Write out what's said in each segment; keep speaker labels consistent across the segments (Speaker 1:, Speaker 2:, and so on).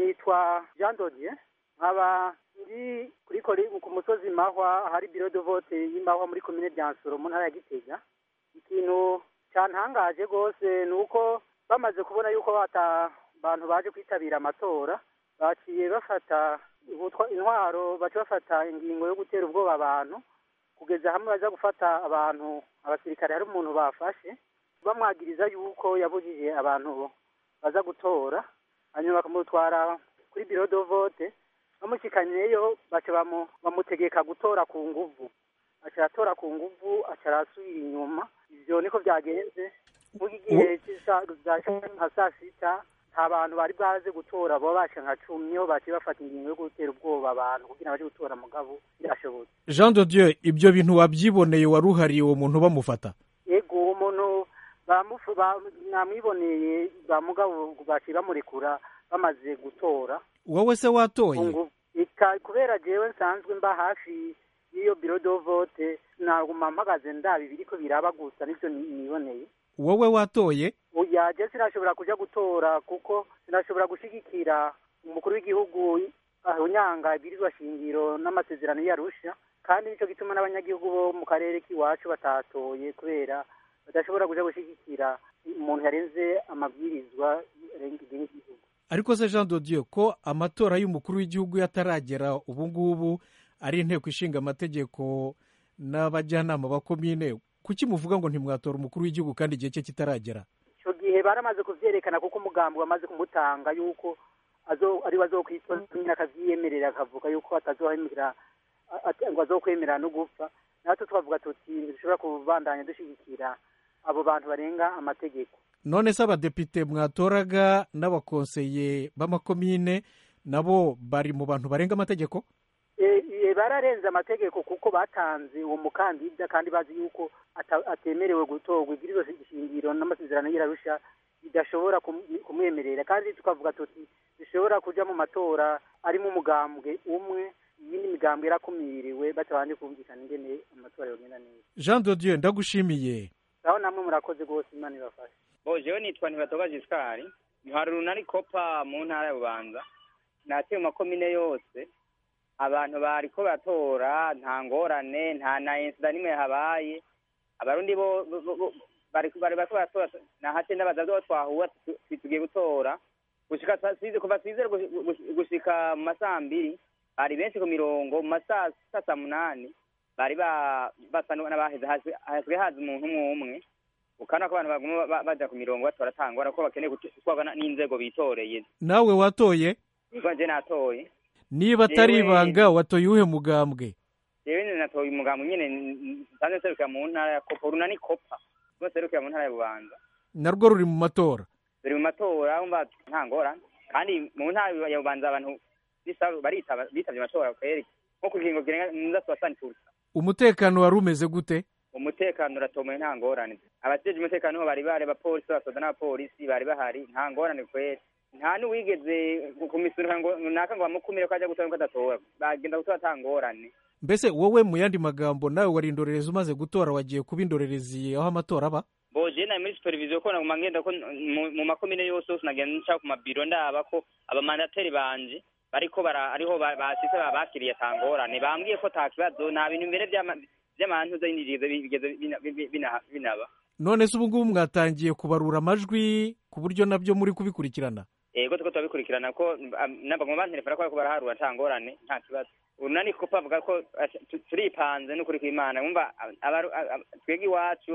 Speaker 1: nitwa jean dodier nkaba ndi kuri kori ku musozi mahwa hari biro de vote y'imahwa muri komine byansoro mu ntara ya gitega ikintu cyantangaje rwose ni uko bamaze kubona yuko bata abantu baje kwitabira amatora baciye bafata ubutwa- intwaro baca bafata ingingo yo gutera ubwoba abantu kugeza hamwe baza gufata abantu abasirikare hari umuntu bafashe bamwagiriza yuko yabujije abantu baza gutora hanyuma bakamutwara kuri biro de vote bamushikaniyeyo baca bamu- bamutegeka gutora ku nguvu aca aratora ku nguvu aca arasubira inyuma ivyo niko vyagenze muri gihe c'isa- za- nka saa sita nta bantu bari bwaze gutora bo basha nka cumi niho baciye bafata ingingo yo gutera ubwoba abantu kugira baje gutora mugabo birashobotse
Speaker 2: jean de dieu ibyo bintu wabyiboneye wari uhariye uwo muntu bamufata
Speaker 1: yego uwo muntu bamufu ba- namwiboneye ba mugabo baciye bamurekura bamaze gutora
Speaker 2: wowe se watoye
Speaker 1: Kungu- ika- kubera jewe nsanzwe mba hafi y'iyo biro do vote naguma mpagaze ndaba ibiriko biraba gusa nivyo ni- niboneye
Speaker 2: wowe watoye
Speaker 1: oya je sinashobora kuja gutora kuko sinashobora gushigikira umukuru w'igihugu unyanga ibwirizwa shingiro n'amasezerano yarusha kandi nico gituma n'abanyagihugu bo mu karere k'iwacu batatoye kubera badashobora kuja gushigikira umuntu yarenze amabwirizwa arenga igihugu
Speaker 2: ariko se jean de dieu ko amatora y'umukuru w'igihugu yataragera ubu ngubu ari inteko ishinga amategeko n'abajyanama ba komine kuki muvuga ngo ntimwatora umukuru w'igihugu kandi igihe cye kitaragera
Speaker 1: icyo gihe baramaze kuvyerekana kuko umugambi wamaze kumutanga yuko azo ari bazokwitora nyine akavyiyemerera akavuga yuko atazohemera a- a- ngo azokwemera no gupfa natwe twavuga tuti dushobora kubandanya dushigikira abo bantu barenga amategeko
Speaker 2: none se abadepite mwatoraga n'abakonseye b'amakomine nabo bari mu bantu barenga amategeko
Speaker 1: E- e, bararenze amategeko kuko batanze uwo mukandida kandi bazi yuko ata- atemerewe gutorwa ibwirizwa shingiro n'amasezerano y'irarusha bidashobora kum- kumwemerera kandi tukavuga tuti dushobora kuja mu matora arimo umugambwe umwe iyindi migambwe yarakumiriwe batabanje kumvikana ingene amatora yogenda neza
Speaker 2: jean de dieu ndagushimiye
Speaker 1: aho namwe murakoze rwose imana ibafashe
Speaker 3: bo jewe nitwa ntibatoga jisikari ntwara urunani kopa mu ntara ya bubanza nateye mu makomine yose abantu bariko batora nta ngorane nta na insida n'imwe habaye abarundi bo bo- bo- bo- bari bari bariko baratora nahace ndabaza vyo twahuwa tu- tu- tugiye gutora gushika sa- size kuva sizere gushi- gushi- gushika mu masaha mbiri bari benshi ku mirongo mu masaha sa saa munani bari ba- basa n'abaheze hasigaye haza umuntu umwe umwe ukana ko abantu baguma ba- baja ku mirongo batora tangora ko bakeneye gutwarwa na- n'inzego bitoreye
Speaker 2: nawe watoye
Speaker 3: niko nje natoye
Speaker 2: niba atari
Speaker 3: Jewe-
Speaker 2: ibanga watoye uwuhe mugambwe
Speaker 3: jewe nyene natoye umugambo nyene nsanzwe nserukira mu ntara ya kopa urunani kopa rwo nserukira mu ntara ya bubanza
Speaker 2: narwo ruri mu matora
Speaker 3: biri mu matora umva nta ngorane kandi mu ntara ya bubanza abantu bisa- baritaba bitavye amatora kweri nko ku kiringo kirenga nza soixante pourcent
Speaker 2: umutekano wari umeze gute
Speaker 3: umutekano uratomoye nta ngorane abajeje umutekano niho bari bari abapolisi abasoda n'abapolisi bari bahari nta ngorane kweri nta n'uwigeze kumisurika ngo naka ngo bamukumire ko ajya gutora ko adatora bagenda gutora ata ngorane
Speaker 2: mbese wowe mu yandi magambo nawe wari indorerezi umaze gutora wagiye kuba indorerezi aho amatora aba
Speaker 3: boje nari muri supervision ko naguma ngenda ko mu- mu makomine yose yose nagenda nca ku mabiro ndaba ko abamandateri banje bariko bara ariho ba- bashitse babakiriye ata ngorane bambwiye ko ata kibazo nta bintu mbere vy'ama- vy'amantuza y'injirizo bigeze bina- bina- bina- binaba
Speaker 2: none se ubu ngubu mwatangiye kubarura amajwi ku buryo nabyo muri kubikurikirana
Speaker 3: ego tuko turabikurikirana ko nabaguma banterefona ko bariko baraharura ata ngorane nta kibazo urunani kuko bavuga ko ati, tu- turipanze n'ukuri kw'imana wumva abaru- a- a- twebwe iwacu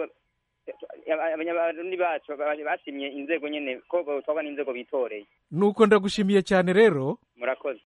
Speaker 3: aba- abanyabarundi bacu ba- bashimye inzego nyene ko botwagwa n'inzego bitoreye
Speaker 2: nuko ndagushimiye cyane rero
Speaker 3: murakoze